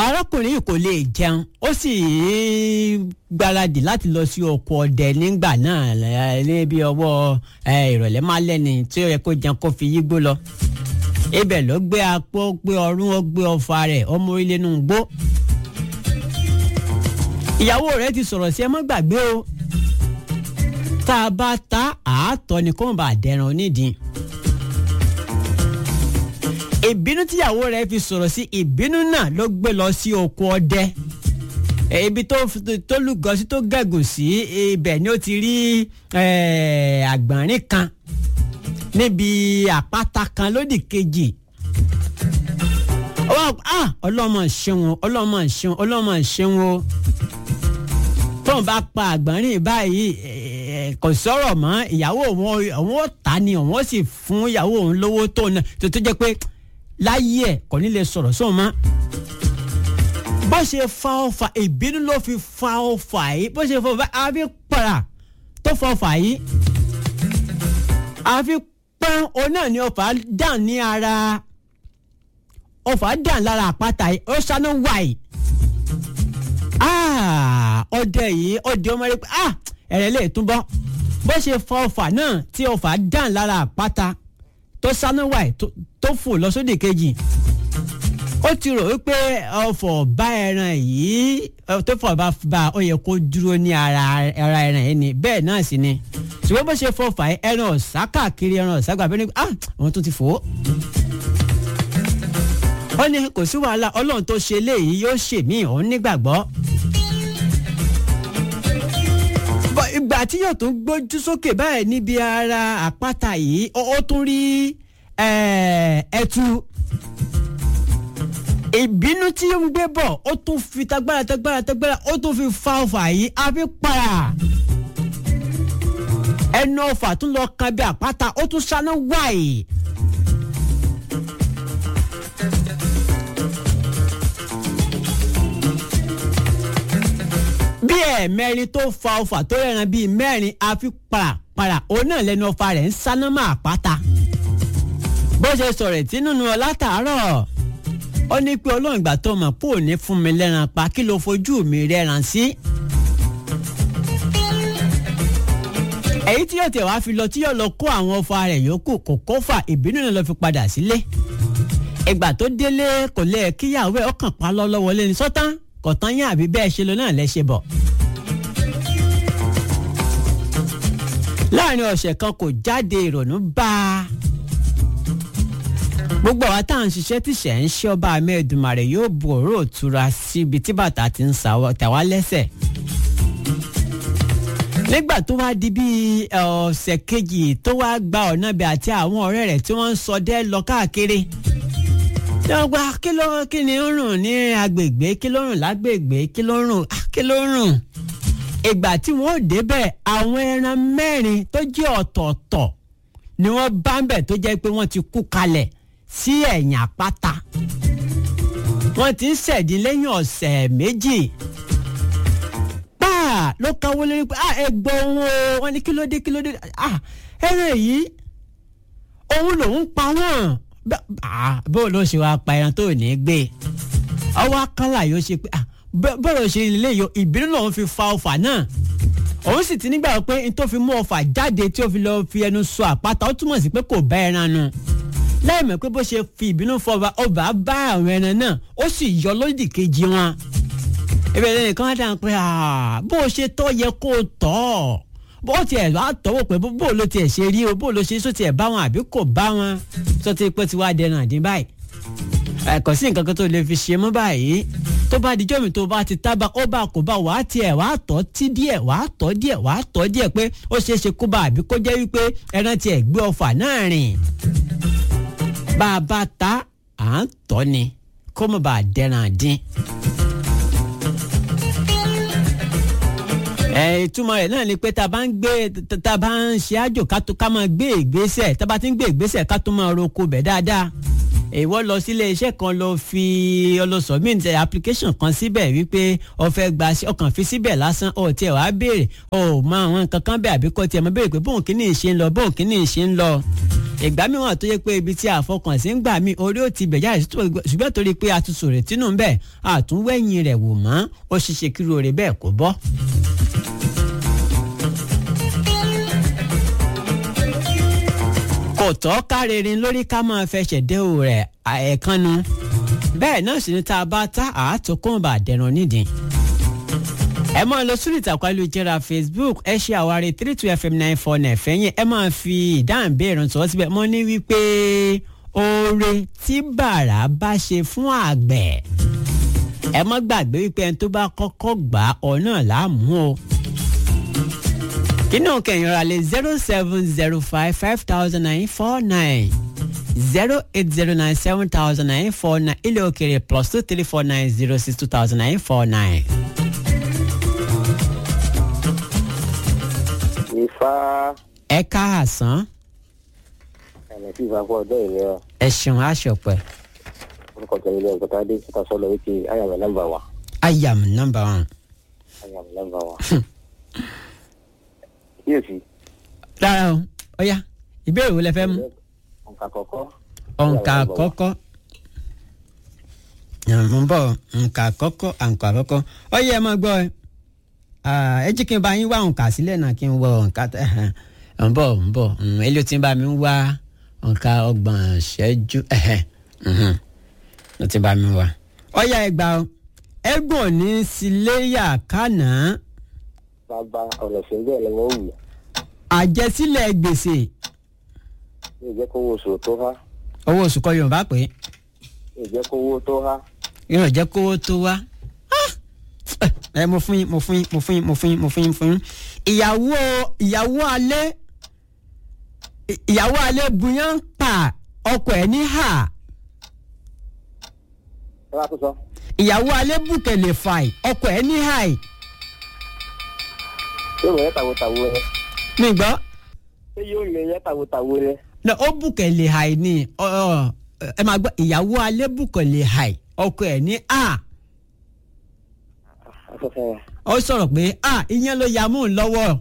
arákùnrin yìí kò lè jẹun ó sì gbáradì láti lọ sí oko ọdẹ nígbà náà níbi ọwọ́ ìrọ̀lẹ́ máa lẹ́ni tí ó yẹ kó jẹun kó fi yígbó lọ ibẹ̀ ló gbé apó gbé ọrún ó gbé ọfà rẹ̀ ọmọ orílẹ̀ inú gbó ìyàwó rẹ̀ ti sọ̀rọ̀ sí ẹ má gbàgbé o tá a bá ta àátọ́ ni kó má bàa dẹran onídìí ìbínú tíyàwó rẹ̀ fi sọ̀rọ̀ sí ìbínú náà ló gbé lọ sí oko ọdẹ ibi tó tó lúgọ sí tó gẹ̀gùn sí ibẹ̀ ni ó ti rí àgbọ̀nrín kan níbi àpáta kan lódì kejì ọlọ́mọ ṣeun ọlọ́mọ ṣeun ọlọ́mọ ṣeun o tóun bá pa àgbọ̀nrín báyìí kò sọ̀rọ̀ mọ́ ìyàwó òun òun ó ta ni òun ó sì fún ìyàwó òun lówó tó náà tó tó jẹ́ pé láyé ẹ̀ kò ní lè sọ̀rọ̀ sóun mọ́ bó ṣe fa ọfà ìbínú ló fi fa ọfà yìí bó ṣe fa ọfà àfi para tó fa ọfà yìí àfi pọ́n òun náà ni ọfà dàn ní ara ọfà dàn lára àpáta yìí ó ṣáná wáyìí ọdẹ yìí ọdẹ ọmọ rẹ pé ẹ̀rẹ̀ lè túbọ̀ bó ṣe fa ọfà náà tí ọfà dàn lára àpáta tó ṣáná wáyìí tó fò lọ sódì kejì ó ti rò wípé ọfọ̀ bá ẹran yìí tó fọ̀ bá bá ó yẹ kó dúró ní ara ara ẹran yìí ni bẹ́ẹ̀ náà sì ni ṣùgbọ́n bó ṣe fọfà ẹran ọ̀sá káàkiri ẹran ọ̀sá gbà bẹ́ẹ̀ ni ah àwọn tó ti fò ó. ó ní kò sí wàhálà ọlọ́run tó ṣe léyìí yóò ṣe mí òun nígbàgbọ́. ìgbà tí yóò tún gbójú sókè báyìí níbi ara àpáta yìí ó tún rí ẹtu ìbínú tí ó ń gbé bọ̀ ó tún fi tagbára tagbára tagbára ó tún fi fa ọfà yìí a fi para ẹnu ọfà tún lọ kan bí àpáta ó tún ṣáná wáyé. bí ẹ̀ẹ̀mẹrin tó fa ọfà tó rẹ̀ràn bíi mẹ́rin a fi para para òun náà lẹ́nu ọfà rẹ̀ ń ṣáná mọ́ àpáta bó ṣe sọ̀rọ̀ tí nínú ọ látàárọ̀ ó ní pé ọlọ́run ìgbà tó mọ̀ pé ò ní fún mi lẹ́ran pa kí ló fojú mi rẹ́ran sí. èyí tí yóò tẹ̀ wá fi lọ tí yóò lọ kó àwọn ọfà rẹ̀ yòókù kò kófà ìbínú náà lọ fi padà sílé. ìgbà tó délé kò lè kíyàwó ẹ̀ ọkàn pa lọ́wọ́ lé ní sọ́tán kò tán yín àbí bẹ́ẹ̀ ṣe lọ náà lẹ́ ṣe bọ̀. láàrin ọ̀sẹ̀ kan kò jáde ìrònú bá a gbogbo àwa tá à ń ṣiṣẹ́ tíṣẹ̀ ń ṣe ọba amẹ́ẹ̀dùmarè yóò bu òró òtura síbi tí bàtà ti ń tàwa lẹ́sẹ̀. nígbà tó wá di bíi ọ̀sẹ̀ kejì tó wá gba ọ̀nà bẹ̀ àti àwọn ọ̀rẹ́ rẹ̀ tí wọ́n ń sọdẹ lọ káàkiri. gba kí ló kí ni ó rùn ní agbègbè kí ló rùn lágbègbè kí ló rùn kí ló rùn. ìgbà tí wọ́n débẹ̀ àwọn ẹran mẹ́rin tó jẹ́ ọ̀tọ̀ọ̀tọ̀ ni wọ́n bá ń bẹ̀ tó jẹ́ pé wọ́n ti kú kalẹ̀ sí ẹ̀yìn àpáta wọ́n ti ń ṣẹ̀dí lẹ́yìn ọ̀sẹ̀ méjì páà ló káwọ́ lórí pé ẹ gbọ́ ohun o wọ́n ní kí ló dé kí ló dé ẹran yìí òun lòún pa wọ́n bó ló ṣe wá pa ẹran tó ní gbé ọwọ́ akálà yóò ṣe pé bọ́ọ̀lù ṣe lè yọ ìbínú lòun fi fa ọfà náà òun sì ti nígbà pé n tó fi mú ọfà jáde tí ó fi lọ fi ẹnu sọ àpáta ó túmọ̀ sí pé kò bá ẹran nu láìmọ̀ pé bó ṣe fi ìbínú fọba ọba bá àwọn ẹran náà ó sì yọ lódì kejì wọn. ìbẹ̀rẹ̀ nìkan á dáhùn pé bó o ṣe tọ́ yẹ kó o tọ́ bó tiẹ̀ wá tọ́wọ́ pé bó ló tiẹ̀ ṣe rí o bó ló ṣe sọ tiẹ̀ bá wọn àbí kò bá wọn sọ ti pé tiwa dẹnu àdín báyìí. ẹ̀kọ́ sí nǹkan kan tó lè fi ṣe mọ́ báyìí tó bá dijọ́ mi tó bá ti tábà ó bá kó bá wàá tiẹ̀ wàá tọ́ tí díẹ̀ wàá tọ́ díẹ̀ wàá tọ́ díẹ̀ pé ó ṣeé ṣe kó bá àbí kó jẹ́ wípé ẹran tiẹ̀ gbé ọfà náà rìn bá a bá ta à ń tọ́ ni kó má bàa dẹran dín. ẹ ìtumọ̀ rẹ̀ náà ni pé tá a bá ń gbé tá a bá ń ṣe àjò ká máa gbé ìgbésẹ̀ tá a bá ti ń gbé ìgbésẹ̀ ká tó máa roko bẹ̀ dáadáa ìwọ lọ sílé iṣẹ́ kan lọ fi ọlọsọmít application kan síbẹ̀ wípé o fẹ́ gba ọkàn fi síbẹ̀ lásán o tiẹ̀ wá béèrè o mọ àwọn nǹkan kan bẹ́ẹ̀ àbí kò tiẹ̀ mọ béèrè pé bóun kìíní ṣe ń lọ bóun kìíní ṣe ń lọ ìgbà mìíràn tó yẹ pé ibi tí àfọkànsí ń gbà mí orí ò ti bẹ̀ jáde ṣùgbọ́n torí pé a ti sòrè tínú ń bẹ̀ àtúnwẹ̀yìn rẹ̀ wò mọ́ ó ṣiṣẹ́ kí rore bẹ́ẹ̀ kó bọ́. kò tọ́ kárerin lórí ká máa fẹsẹ̀ dé o rẹ̀ ẹ̀ẹ̀kanu bẹ́ẹ̀ náà sì ni tá a bá tá àátòkùnbà dẹ̀rùn nídìí ẹ máa lọ sórí ìtàkùn ayélujára facebook ẹ ṣe àwárí three two fm nine four nine fẹ́yìn ẹ máa fi ìdáhùn béèrè sọ síbẹ̀ mo ní wípé oore tí bàrà bá ṣe fún àgbẹ̀ ẹ má gbàgbé wípé ẹni tó bá kọ́kọ́ gbà ọ náà láàmú o kínú kẹyìn ra lè zero seven zero five five thousand nine four nine zero eight zero nine seven thousand nine four nine ilé òkèrè plus two three four nine zero six two thousand nine four nine. Ifá ẹ káàsán ẹ̀mí sí ìfapá ọjọ́ ìlera ẹ ṣeun aṣọpẹ orúkọ tẹ̀lé ilé ọ̀gọ́ta dé síta sọ́lọ́ wípé ayàmì nọ́mbà wa ayam number one. ayàmì nọ́mbà wa. yóò sí rárá o ọ̀ya ìbéèrè wo lẹ fẹ́ mú nǹkan àkọ́kọ́. ọ̀nkà àkọ́kọ́ mo ń bọ̀ ọ̀nkà àkọ́kọ́ àǹkà àkọ́kọ́ ọ̀ya ẹ máa gbọ́ ẹ ẹ jí kí n bá yín wá ọ̀nkà sílẹ̀ náà kí n wọ ọ̀nkà tẹ̀ ẹ̀ ń bọ̀ ń bọ̀ eléyìí tí ń bá mi wá ọ̀nkà ọgbọ̀n ṣẹ́jú ló ti bá mi wá ọ̀ya ẹ gbà ọ ẹgbọ̀n ní síléyà kánàá bàbá ọ̀nà sí bẹ́ẹ̀ ni wọ́n wù àjẹsílẹ̀ gbèsè yóò jẹ́ kówó oṣù tó há owó oṣù kọ yorùbá pé yóò jẹ́ kówó tó há yóò jẹ́ kówó tó wá. Ah! ẹ mo fún yín mo fún yín mo fún yín mo fún yín mo fún yín mo fún yín. ìyàwó ìyàwó alẹ́ ìyàwó alẹ́ buyan pa ọkọ ẹ̀ ní hà ẹ wá tó sọ. ìyàwó alẹ́ bùkẹ̀lẹ̀ fàì ọkọ ẹ̀ ní hà yóò mọ̀ yẹ́ tàwótàwó rẹ mi gbọ́ ṣé yóò lè yẹ́ tàwótàwó rẹ. na ó bùkẹ̀lẹ̀ hà ní ọ ọ, ẹ máa gbọ́ ìyàwó alẹ́ bùkẹ̀lẹ̀ hà ọkọ ẹ̀ ní hà afẹ́fẹ́ rẹ. ó sọ̀rọ̀ pé à ìyẹn ló ya mú un lọ́wọ́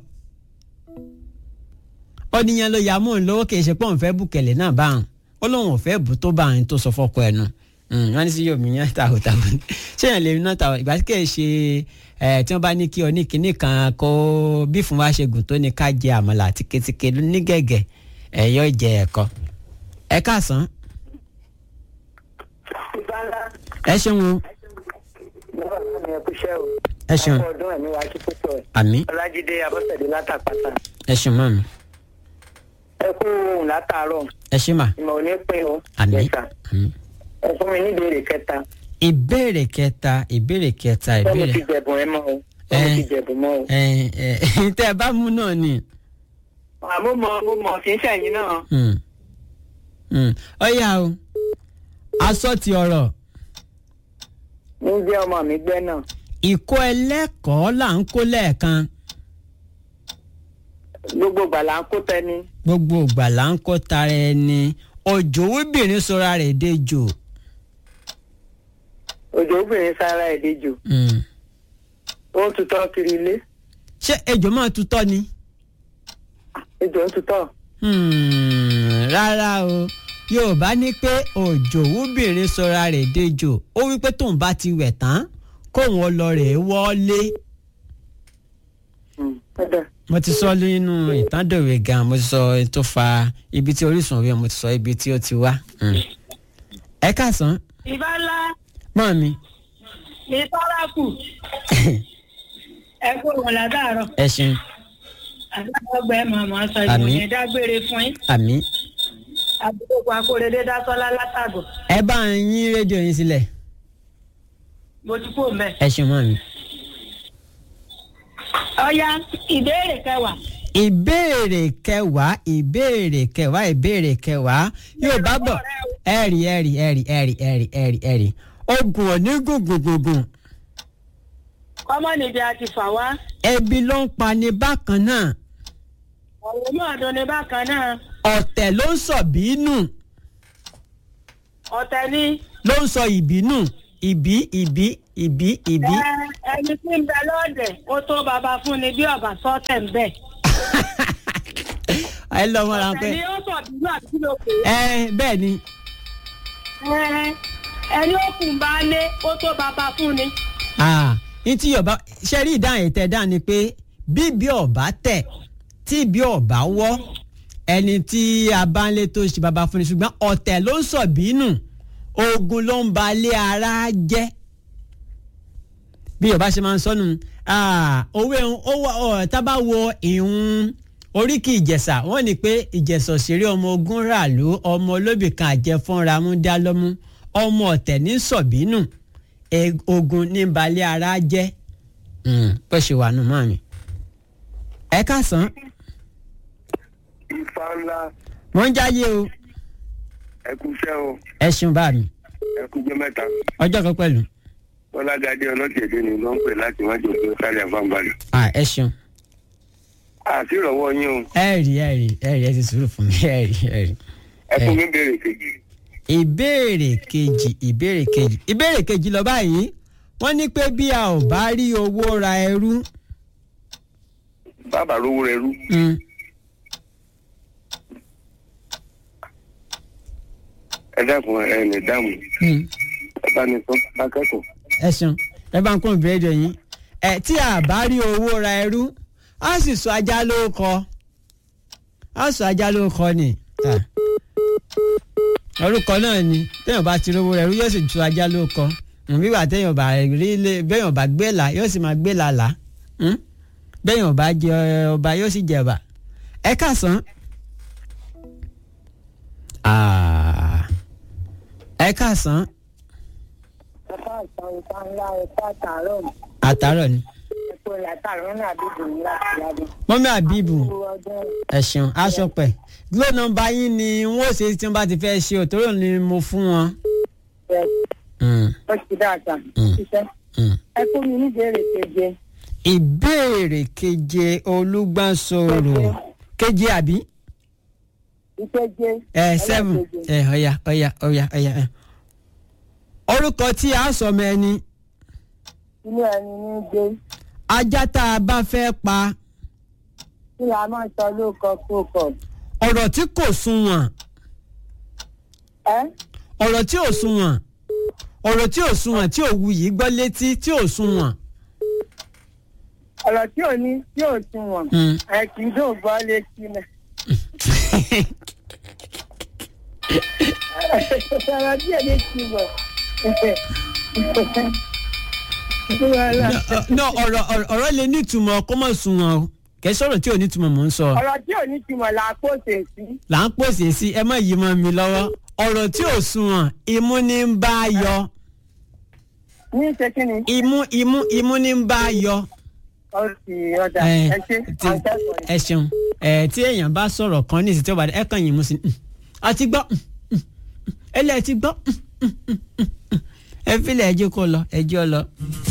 ó ní ìyẹn ló ya mú un lọ́wọ́ kì í ṣe pé òun fẹ́ bùkẹ̀lẹ̀ náà bá òun ó lóun ò fẹ́ bù tó bá òun tó sọ fọ́kọ ẹnu wọ́n ní sí yóò mí yẹn tàwọ̀tàwọ̀ ni ṣé yẹn lè ná tàwọ̀ ìgbà tí kì í ṣe ẹ̀ tí wọ́n bá ní kí ọ ní kinní kan kó bí fún wa ṣe gùn tó ní ká jẹ àmàlà àti ketike ní gẹ̀gẹ̀ ẹ̀ yọ jẹ ẹ̀kọ ẹ káàsán ẹ ṣeun o ẹ ṣeun ọdún ẹ̀mí wa kí púpọ̀ ẹ̀. àmì ọlájídé abọ́sẹ̀dé látàpátá ẹ ṣeun mọ́ mi ẹ kú ohun látàárọ̀ ẹ ṣe mà ìmọ̀ ò ní pín o. àmì Yes, sir. àmì. ẹ fún mi ní ìbéèrè kẹta ìbéèrè kẹta ìbéèrè kẹta bọ́ọ̀mù ìbéèrè ti jẹ̀bùn ẹ mọ́ o Eh. bọ́ọ̀mù ti jẹ̀bùn mọ́ o. ẹ ẹ tẹ ẹ bá mú náà ni àmọ́ mọ mo mọ̀ kì í ṣẹ̀yìn náà. Hmm. Hmm. ọyà o aṣọ ti ọ̀rọ̀ ní jẹ́ ọmọ mi gbẹ́ náà ìkó ẹlẹ́kọ̀ọ́ là ń kó lẹ́ẹ̀kan gbogbo ìgbà là ń kó tẹni. gbogbo ìgbà là ń kó tara ẹni òjò wíbìrín sora rẹ̀ dejò òjò obìnrin sára ẹ̀dẹ́jọ Hmm. ó ń tutọ́ kiri ilé ṣé ejò máa tutọ́ ni ejò ń tutọ́ Hmm. rárá o yorùbá ní pé òjò wíbìrín sora rẹ̀ dejò ó wí pé tóun bá ti wẹ̀ tán kóun ó lọ rẹ̀ wọlé. ọ̀dà mo ti sọ nínú ìtàndòwe gan mo ti sọ ohun tó fa ibi tí orísun òwe mo ti sọ ibi tí ó ti wá. Mm. ẹ káàsán ìbá ńlá mọ́ mi ní tọ́lákù ẹ kó wọn látàárọ̀ ẹ ṣeun àgbàgbọ́ ẹ màmá sọ Àmín. ìwòyẹn dágbére fún yín àmì àdúgbò akóredé dásọ́lá látàgọ̀ ẹ bá ń yín rédíò yín sílẹ̀ mo ti kó mẹ́. ẹ ṣeun mọ́ mi. ọ̀ya ìbéèrè kẹwàá ìbéèrè kẹwàá ìbéèrè kẹwàá ìbéèrè kẹwàá yóò bá bọ̀ ẹ̀rì ẹ̀rì ẹ̀rì ẹ̀rì ẹ̀rì ẹ̀rì ẹ̀rì ogun òní gùngùngùngùn kọ́mọ́ níbi àti fà wá ebi ló ń pa ní bákan náà ọ̀rọ̀ náà dún ní bákan náà ọ̀tẹ̀ ló ń sọ̀ bínú ọ̀tẹ̀ ni ló ń sọ ìbínú ìbí ìbí ìbí ìbí. ẹ, ẹni tí ń bẹ lọ́ọ̀dẹ̀ ó tó bàbá fún ni bí ọ̀bà sọ́tẹ̀ ń bẹ̀. ẹ lọ mọ́ra ọ̀tẹ̀ pé ni ó sọ̀ bínú àti kí ló pè é. ẹ bẹ́ẹ̀ ni Ẹ, ẹni ó kùn bá lé ó tó bàbá fún ni. ah, ní tí yorùbá ṣe rí ìdáhùn ètò ẹ̀dá ni pé bí bí ọ̀bá tẹ̀ tí bí ọ̀bá wọ́ ẹni tí a bá ń lé tó ṣe bàbá fún ni ṣùgbọ́n ọ̀tẹ̀ ló ń sọ bínú ogun ló ń ba lé ara jẹ́ bí yorùbá ṣe máa ń sọnù òwe ó wà ọ̀ tá bá wo ìhun oríkì ìjẹ̀ṣà wọ́n ní pé ìjẹ̀ṣà òṣèré ọmọ ogun ràlú ọmọ olóbì kan àjẹfọ́nra mú dá lọ́mú ọmọ ọ̀tẹ̀ ní sọ̀bínú e- ogun ní balẹ̀ ara jẹ́ bó ṣe wà nù mọ́ mi. ẹ káàsán ifá ńlá mo ń jáyé o ẹkúṣẹ́ o ẹ ṣeun bá mi ẹkújẹ́ mẹ́ta ọjọ́ kan pẹ̀lú bọ́lágadé ọlọ́tẹ̀dẹ́ ni ló ń pè láti wájú òkè sáré àfáǹbalẹ̀. Ah, ẹ ṣeun àti ìrọ̀wọ́ yín o ẹ rí ẹ rí ẹ rí ẹ ti sùúrù fún mi ẹ rí ẹ rí. ẹ fún mi béèrè kejì. ìbéèrè kejì ìbéèrè kejì ìbéèrè kejì lọ báyìí wọ́n ní pé bí a ò bá rí owó ra ẹrú bàbá rówó rẹ rú mm, ẹ dákun ẹ ní dáàmú mm, ẹ bá ní sọ akẹ́kọ̀ọ́. ẹ ṣeun ẹ bá ń kún ìbéèrè yín ẹ tí a bá rí owó ra ẹrú a sì sọ ajá ló kọ a sọ ajá ló kọ ni Ah. orúkọ náà ni téèyàn bá ti rówó ra ẹrú yóò sì tu ajá ló kọ Mm, bí wà téèyàn bá rí ilé béèyàn bá gbé là yóò sì máa gbé làlà Mm? béèyàn bá jẹ ọba yóò sì jẹba ẹ káàsán. Ah. ẹ káàsán Ẹ̀ka ìtàn ìtàn ńlá ẹ̀ka àtàrọ̀ àtàárọ̀ ni. ẹ̀kọ́ ìyàtàrọ̀ náà dìbò ńlá ìyàbọ̀. mọ́mí àbíbù ọdún ẹ ṣeun aṣọ pẹ̀ glo nọmba yín ni wọ́n ó ṣe tí wọ́n bá ti fẹ́ ṣe òtóró ni mo fún wọn. rẹ̀ Mm, ó ti dáadáa Mm. ṣiṣẹ́. mm. ẹ fún mi níbèrè keje ìbéèrè keje olúgbàsóró keje àbí ìkeje ẹ seven ẹlẹ́keje. ẹ ọ̀ya ọ̀ya ọ̀ya ọ̀ya ẹ. orúkọ tí a sọ mọ ẹni inú ẹni ní gbé ajá tá a bá fẹ́ pa kí la máa sọ lóko kókò. ọ̀rọ̀ tí kò sunwọ̀n ẹ ọ̀rọ̀ tí ò sunwọ̀n ọ̀rọ̀ tí ò sunwọ̀n tí ò wuyì gbọ́ létí tí ò sunwọ̀n. ọ̀rọ̀ tí ò ní tí ò tún wọ̀n Mm. ẹ kì í dùn gbọ́ létí náà. ọ̀rọ̀ tí ò ní ti wọ̀. no ọ̀rọ̀ ọ̀rọ̀- ọ̀rọ̀ lè nítumọ̀ kó mọ̀ sunwọ̀n o kẹ́ sọ̀rọ̀ tí ò nítumọ̀ mò ń sọ ọ̀rọ̀ tí ò ní ti wọ̀ là á pòṣè sí. là ń pèsè sí ẹ má yí mọ́ mi lọ́wọ́ ọ̀rọ̀ tí ò sunwọ̀n imú ní ń bá yọ ní ṣe kí ni. imú imú imú ní ń bá yọ. ó sì ọjà ẹ ẹ ṣe tí- àǹtẹ̀kọ̀ọ́ ẹ ṣeun ẹ tí èèyàn bá sọ̀rọ̀ kan ní ìsìn tí ó bá dé ẹ kàn yín mú sí i a ti gbọ́ ẹ lẹ́ẹ̀ ti gbọ́ ẹ fílẹ̀ ẹjọ́ kó lọ ẹjọ́ lọ.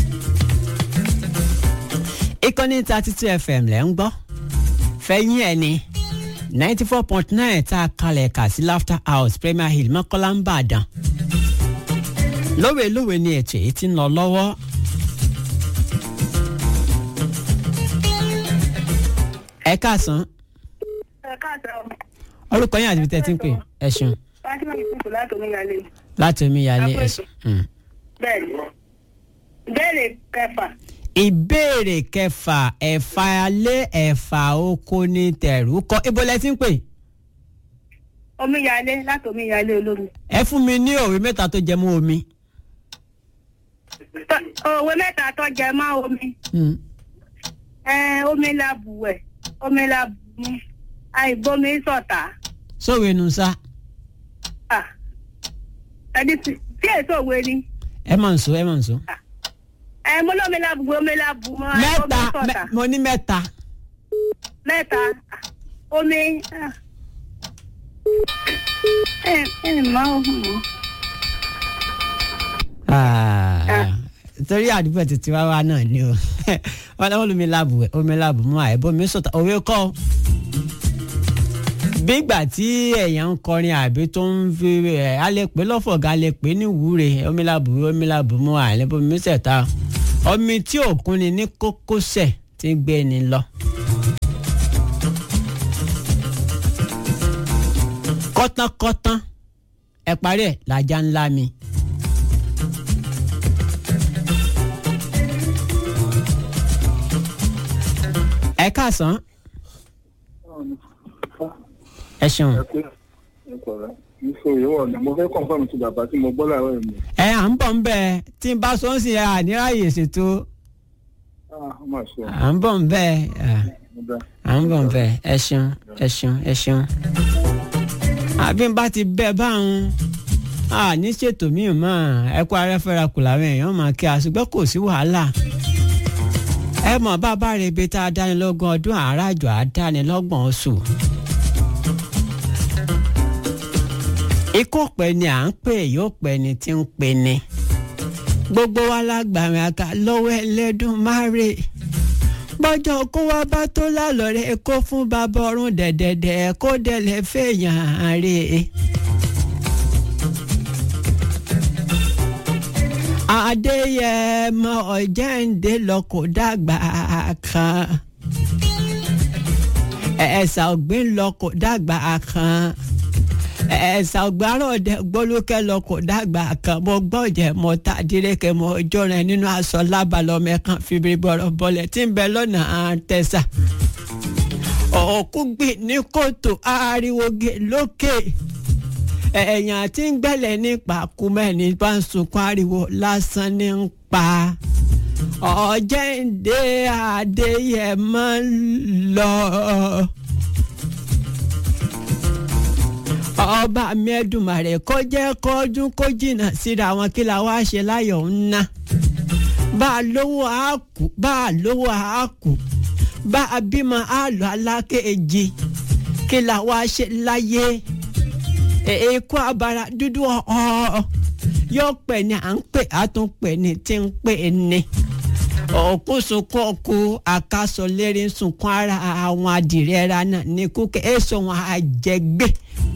ìkànnì thirty two fm lẹ́ ń gbọ́ fẹ́yìn ẹ̀ ni ninety four point nine tá a kalẹ̀ kà sí laughter house premier hill mọ́kànlá ń bàdàn lówe lówe ni ètò èyí ti ń lọ lọ́wọ́. ẹ káàsán ẹ káàsán orúkọ yín àti ibi tẹ́ ẹ ti ń pè ẹ ṣeun fatima yusufu láti omíyalé láti omi yalé ẹ Ẹ kú ṣeun. Mm. bẹ́ẹ̀ ni ìbéèrè kẹfà ìbéèrè kẹfà ẹ̀fà alẹ́ ẹ̀fà oko ní tẹ̀rù kọ ibo lẹ ti ń pè omíyalé láti omíyalé olómi. ẹ fún mi ní òwe mẹ́ta tó jẹ mọ́ omi. Tọ́- òwe mẹ́ta tó jẹ mọ́ omi Mm. ẹ omi la bùwẹ̀ omi la bùmú àìbomi sọ̀tà sówe nu sá Ah, ẹni tí tí èso òwe ni ẹ mọ̀ nsọ ẹ mọ̀ nsọ. ẹ mo lómi la bùwẹ̀ omi la bùmú mẹ́ta àìbomi sọ̀tà mẹ́- mo ní mẹ́ta. mẹ́ta Ah, omi ah. ẹ ẹ máa ń hùn. Ah, torí àdúgbò títí wá wá náà ni o wọn lọ́wọ́ lómi láàbù ẹ̀ omi láàbù mọ́ àìbọ́ mi sọ̀tà òwe kọ́ bí ìgbà tí èèyàn ń kọrin àbí tó ń fi ẹ̀ a lè pè lọ́fọ̀gá a lè pè ní ìwúre omilabu omilabu mú àlẹ́bọ̀mí sẹ̀ta omi tí òkun ni ní kókósẹ̀ tí ń gbé ni lọ. kọ́tánkọ́tán ẹ parí ẹ̀ làjà ńlá mi. ẹ káàsán ẹ ṣeun. ìṣòro ìwọ ni mo fẹ́ kọ́ńfàmù ti bàbá tí mo gbọ́ láàárọ̀ yìí. ẹ à ń bọ̀ ń bẹ̀ tí n bá sọ ń sìn ẹ àníráyè ṣètò ah ó mà ṣe à ń bọ̀ ń bẹ̀ ẹ mo dá. à ń bọ̀ ń bẹ̀ ẹ ṣeun ẹ ṣeun ẹ ṣeun. àbí n bá ti bẹ́ báwọn a ní ṣètò míì mọ́ ẹ kó arẹ́fẹ́ra kù làwọn èèyàn máa kí a ṣùgbọ́n kò sí wàhálà. ẹ mọ̀ bàbá rẹ̀ ibi tá a dánilọ́gbọ̀n ọdún àràjọ àdánilọ́gbọ̀n oṣù. ikú pẹ́ ni à ń pè yóò pẹ́ ni tí ń pè ni. gbogbo wa lágbàmì àká lọ́wọ́ ẹlẹ́dùn márè bọ́jọ́ kó wá bá tó lálọ́rẹ́ kó fún bàbá ọ̀run dẹ̀dẹ̀dẹ̀ kó dẹ̀lẹ̀ fẹ̀yàn rè é. adéyẹmọ ọ̀jẹ̀ǹdé lọkọ̀ dàgbà kan ẹ̀sà ọ̀gbìn lọkọ̀ dàgbà kan ẹ̀sà ọ̀gbárọ̀dẹ gbólókẹ́ lọkọ̀ dàgbà kan mo gbọ́jẹ̀ mo ta dírékẹ́ mo jọrin nínú aṣọ lábàlọ́mẹ kan fìbí bọ̀rọ̀ bọ̀lẹ̀ tí ń bẹ lọ́nà àtẹ̀sà òkú gbìn ní kòtò ariwo gé lókè ẹ̀yàn tí ń gbẹ̀lẹ̀ nípa kúmẹ́ni bá ń sunkún ariwo lásán ní ń pa ọ̀jẹ̀ǹdé adéyẹmọ lọ. ọba mẹ́dùmarè kó jẹ́ kọ́dún kó jìnnà síra wọn kí la wá ṣe láyọ̀ ń ná bá a lówó a kù bá a lówó a kù bá a bímọ a lọ alákejì kí la wá ṣe láyé èkó abara dúdú ọ̀ọ́ yóò pè ní à ń pè á tún pè ní tí ń pè ní òkú sunkún ọkù àkàsọ lérí sunkún ara àwọn adìrẹ ra náà ní kúkẹ́ èso wọn àjẹgbé.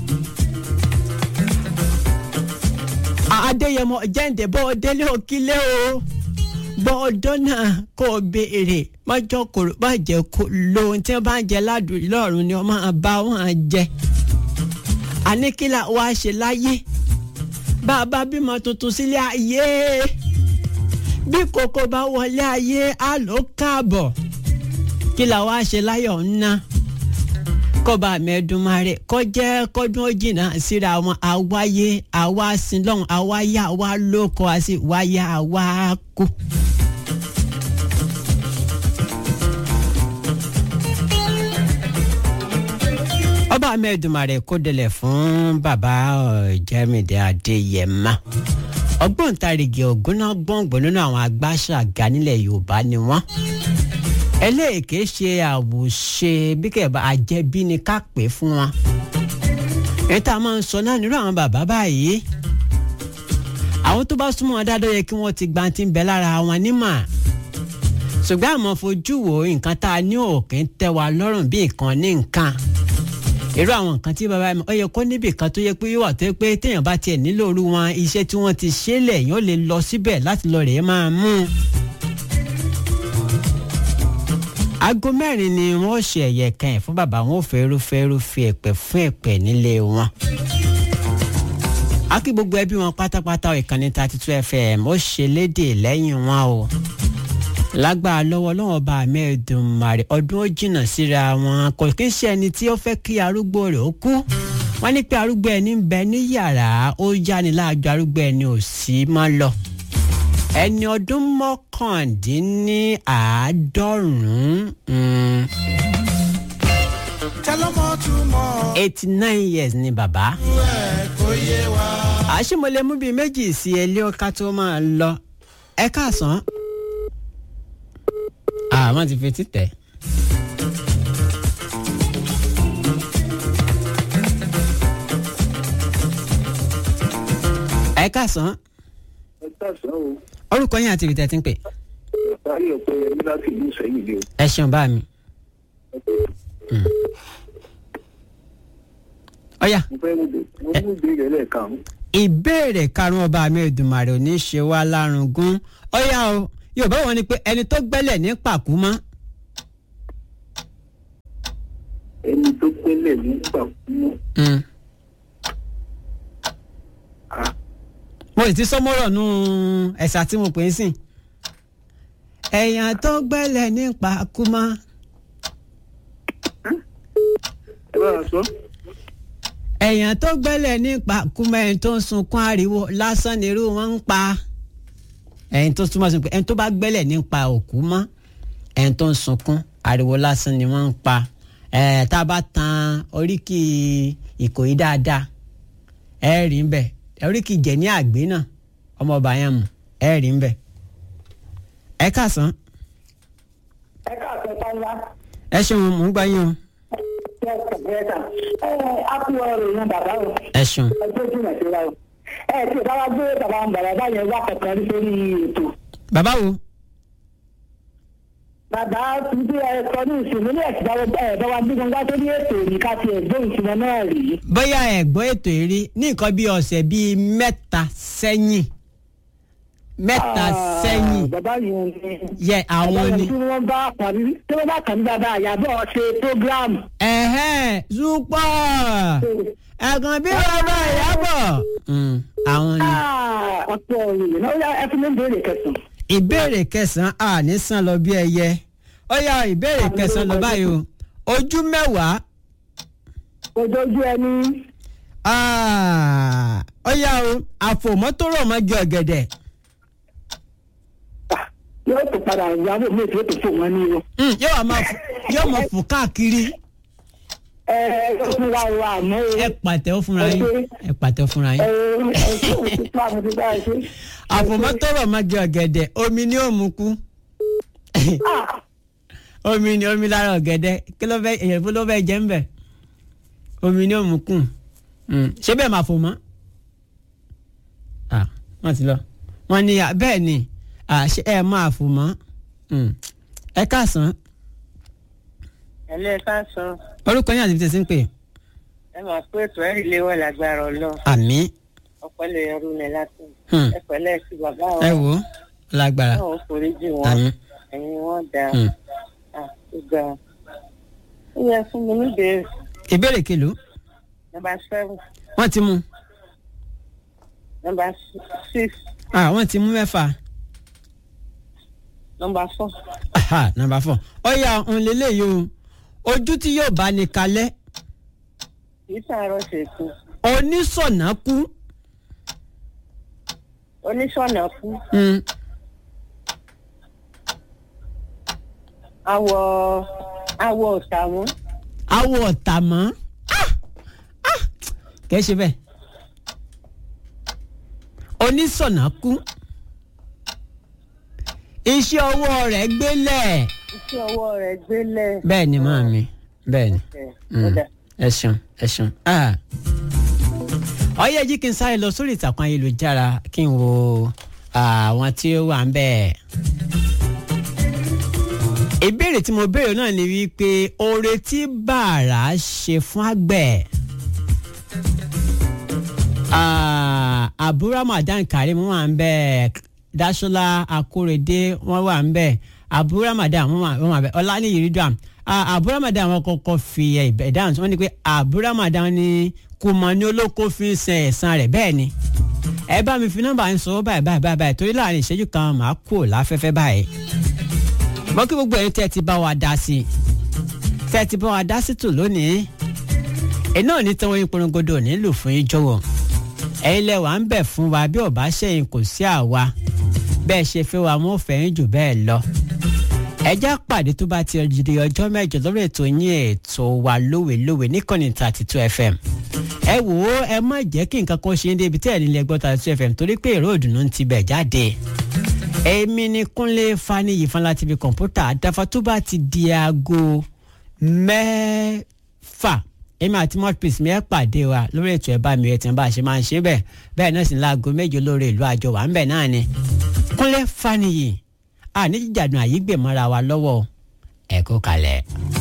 adéyẹmọ jẹ́ǹdẹ̀ bọ́ délé òkílẹ̀ o bọ́ ọdọ́ náà kò béèrè mọ́jọ́ kòrò bá jẹ́ kó lóhun tí wọ́n bá ń jẹ ládùúgbò lọ́rùn ni wọ́n máa bá wọn jẹ àníkílà wa ṣe láyé bàbá bímọ tuntun sílé ayé bí kòkó bá wọlé ayé á ló káàbọ̀ kí la wá ṣe láyọ̀ ńná kọba mẹ́ẹ̀dúnmáre kọjẹ́ kọ́dún ó jìnnà síra wọn àwáyé àwa sílọ́hún àwáyé àwa lóko àti wáyé àwa kú. ọba mẹ́ẹ̀dúnmáre kó délẹ̀ fún bàbá Jẹ́mídé Adéyẹmọ ọgbọ́ntarìgì ògúnná gbọ̀ngbọ̀n nínú àwọn agbáṣàgà nílẹ̀ Yorùbá ni wọ́n eléèké ṣe àwòṣe bí kẹ̀bà àjẹbí ni ká pè fún wọn. ètò àmọ́ ń sọ náà nírú àwọn bàbá báyìí àwọn tó bá súnmọ́ wọn dáadáa yẹ kí wọ́n ti gba ti ń bẹ lára wọn nímọ̀ ṣùgbọ́n àmọ́ fojú wo nǹkan tá a ní òkè ń tẹ́ wa lọ́rùn bí nǹkan ní nǹkan irú àwọn nǹkan tí bàbá mi ọ yẹ kó níbì kan tó yẹ pé yóò wà tó yẹ pé téèyàn bá tiẹ̀ nílò orú wọn iṣẹ́ tí wọ́n ti ṣe lẹ̀ yóò lè lọ síbẹ̀ láti lọ rèé máa mú un aago mẹ́rin ni wọ́n ṣe ẹ̀yẹ kan ẹ̀ fún bàbá wọn ò fẹ́rú fẹ́rú fi ẹ̀pẹ̀ fún ẹ̀pẹ̀ nílé wọn. a kí gbogbo ẹbí wọn pátápátá ìkànnì thirty two fm ó ṣe léde lẹ́yìn wọn o. lágbára lọ́wọ́ lọ́wọ́ bá Ẹlẹ́dùmarè ọdún ó jìnnà síra wọn kò kí ń ṣe ẹni tí ó fẹ́ kí arúgbó rẹ̀ ó kú. wọ́n ní pé arúgbó ẹni ń bẹ ní yàrá ó yáni láàjọ arúgbó ẹni ò sí mọ́ lọ ẹni ọdún mọ́kàndínláàádọ́rùn-ún eighty nine years ni bàbá. àṣìmọ̀lẹ́ mú bíi méjì sí ẹlẹ́ ọ̀ká tó máa lọ ẹ káàsán. àwọn ti fi títẹ̀. ẹ káàsán ẹ káàsán o orúkọ yín àti ìrìtẹ́ tí ń pè. báyọ̀ pé ẹni láti ìlú sẹ́yìn ni o. ẹ ṣeun bá mi. ọ̀yà mo fẹ́ mú bè- mo mú ìbéèrè lẹ́ẹ̀kan. ìbéèrè karùn-ún ọba mi Èdùmàrè ò ní ṣe wá lárùngún ọ̀yà o Yorùbá wọn ni pé ẹni tó gbẹ́lẹ̀ ní pàkú mọ́ ẹni tó pẹ́lẹ̀ ní pàkúmọ́. Mm. Ah, mo sì ti sọmọ́rọ̀ nù ẹ̀sà tí mo pè é sìn ẹ̀yàn tó gbẹ́lẹ̀ ní pàkú mọ́ ẹ bá wa sọ. ẹ̀yàn tó gbẹ́lẹ̀ ní pàkú mọ́ ẹni tó ń sunkún ariwo lásán nírú wọn ń pa ẹ̀yìn tó túmọ̀ sí pé ẹni tó bá gbẹ́lẹ̀ nípa òkú mọ́ ẹni tó ń sunkún ariwo lásán ni wọ́n ń pa ẹ̀ tá a bá tan oríkì ìkòyí dáadáa ẹ rí ń bẹ oríkì jẹ ní àgbé náà ọmọọba yẹn mu ẹ rí ń bẹ ẹ káàsán ẹ káàkiri pálá ẹ ṣeun mò ń gbá yín o yẹsà yẹsà ẹ á kú ọ̀rọ̀ yẹn bàbá o ẹ ṣeun ọjọ́ ìjìnlẹ̀ sí wa o ẹ tí ò bá wá gbé bàbá ń bàbá báyẹn wá kankan rí sórí ètò bàbá wo bàbá tí ẹ sọ ní ìsinmi ní ẹ̀sìn báwo ẹ bá wa gbé wọn wá sórí ètò ní ká ti ẹ̀gbẹ́ ìsinmi náà rí bóyá ẹ gbọ́ ètò eré ní nǹkan bíi ọ̀sẹ̀ bíi mẹ́ta sẹ́yìn mẹ́ta sẹ́yìn bàbá yẹn ni yẹ àwọn bàbá ni yẹn tí wọ́n bá kàn ní tí wọ́n bá kàn ní bàbá àyàbọ̀ ṣe program ẹ̀hẹ́n zúpọ̀ ẹ̀gàn bí bàbá ìyàbọ̀ Mm, àwọn ni. ọ̀pọ̀ òyìnbó náà ó yá ẹ fún mi ń béèrè kẹsàn-án. ìbéèrè kẹsàn-án à ní sàn lọ bí ẹyẹ ó yá ìbéèrè kẹsàn-án lọ báyìí o ojú mẹ́wàá ojú ẹni ah, ó yá o àfòmọ́ tó rọ̀ mọ́ jọ ọ̀gẹ̀dẹ̀ ah, yóò tó padà ìyàwó mi tí ó tó fún wọn ní o. Mm, yóò wá máa fò- yóò máa fò káàkiri ẹ ẹ ó fún wa wa àmọ́ o. ẹ pàtẹ́wọ́ fúnra yín ẹ pàtẹ́wọ́ fúnra ẹ yín ẹ ṣé o ti pa mi ti bá ẹ ṣe. àfòmọ́ tó rọ̀ mọ́ jọ ọ̀gẹ̀dẹ̀ omi ni ó mú kú Ah, omi ni omi lára ọ̀gẹ̀dẹ̀ kí ló fẹ́ èyàn fún ló fẹ́ jẹ́ ń bẹ̀ omi ni ó mú kù Mm, ṣé bẹ́ẹ̀ máa fò mọ́ Ah, wọ́n ti lọ wọ́n ní ah, bẹ́ẹ̀ ni ah, ṣé ẹ máa fò mọ́ Mm. ẹ káàsán ẹlẹ́ ká sọ orúkọ yín àti ibi tẹ̀sí ń pè ẹ máa pé ètò ẹ̀rí léwọ́ lágbára ọlọ́run àmì ọpẹ́lẹ̀ ẹrú mi láti Hmm. ẹ pẹ̀lẹ́ sí bàbá ẹ wọn wò ó lágbára náà ó forí jì wọn àmì ẹ̀yin wọn dá Hmm. ó ga ó yẹ fún mi níbẹ̀rẹ̀ ìbéèrè kìlú nọ́mbà seven wọ́n ti mú nọ́mbà six ah, wọ́n ti mú mẹ́fà nọ́mbà four Aha, nàmbà fọ ọyà òun lélẹ́yìí o ojú tí yóò bá ní kalẹ̀ kì í sàárọ̀ ṣètò onísọ̀nà kú. oníṣọ̀nà kú Mm. awọ awọ ọ̀sàmú awọ ọ̀tà mọ́ kẹ́ ṣe bẹ́ẹ̀ onísọ̀nà kú iṣẹ́ ọwọ́ rẹ̀ gbélẹ̀ iṣẹ́ ọwọ́ rẹ̀ gbélé bẹ́ẹ̀ ni máa mi bẹ́ẹ̀ ni ẹ̀ Mm. ọ̀dà ẹ ṣeun ẹ ṣeun. Ah. ọyẹ jí kí n sáré lọ sórí ìtàkùn ayélujára kí n wo àwọn tí ó wà ń bẹ̀. ìbéèrè tí mo béèrè náà ni wípé oore tí bàrà ṣe fún àgbẹ̀. Ah, Abu Ramadan Karim wà ń bẹ̀ Dasola Akorede wọn wà ń bẹ̀ Abu Ramadan wọn wà wọn wà ń bẹ̀ Ọláníyì Ridwan Ah, Abu Ramadan wọn kọ́kọ́ fi ẹ ìdáhùn wọn ni pé Abu Ramadan ni kùmọ̀ ní olóko fi ń san ẹ̀san rẹ̀ bẹ́ẹ̀ ni ẹ bá mi fi nọ́mbà ń sọ báyìí báyìí báyìí báyìí torí láàrin ìṣẹ́jú kan màá kú láfẹ́fẹ́ báyìí mọ kí gbogbo ẹ̀yin tẹ́ ẹ ti bá wa dá sí i tẹ́ ẹ ti bá wa dá sí tò lónìí iná ò ní tán oyin porongodo ò ní lù fún yín jọ̀wọ́ ẹ̀yin lẹ wà ń bẹ̀ fún wa bí ò bá ṣẹ̀yìn kò sí àwa bẹ́ẹ̀ ṣe fẹ́ wa mọ́ fẹ́yìn jù bẹ́ẹ̀ lọ ẹjẹ́ pàdé tó bá ti di ọjọ́ mẹ́jọ lórí ètò yín ètò wa lówelówe níkànnì thirty two fm ẹ wò ó ẹ má jẹ́ kí nǹkan kan ṣe ń débi tẹ́ ẹ̀ nílẹ̀ gbọ́ thirty two fm torí pé èrò ìdùnnú ń ti bẹ̀ jáde èmi ni kúnlé faniyi fanla tv kọ̀ǹpútà àdáfà tó bá ti di aago mẹ́fà èmi àti mouthpiece mi ẹ pàdé wa lórí ètò ẹ̀ bá mi ẹ̀tì bá a ṣe máa ń ṣe bẹ́ẹ̀ bẹ́ẹ̀ náà sì ní aago méje lórí ìlú àjọ wà ń bẹ̀ náà ni kúnlé faniyi àníjàdùn àyígbèmọ́ra wa lọ́wọ́ ẹ̀ kó kalẹ̀.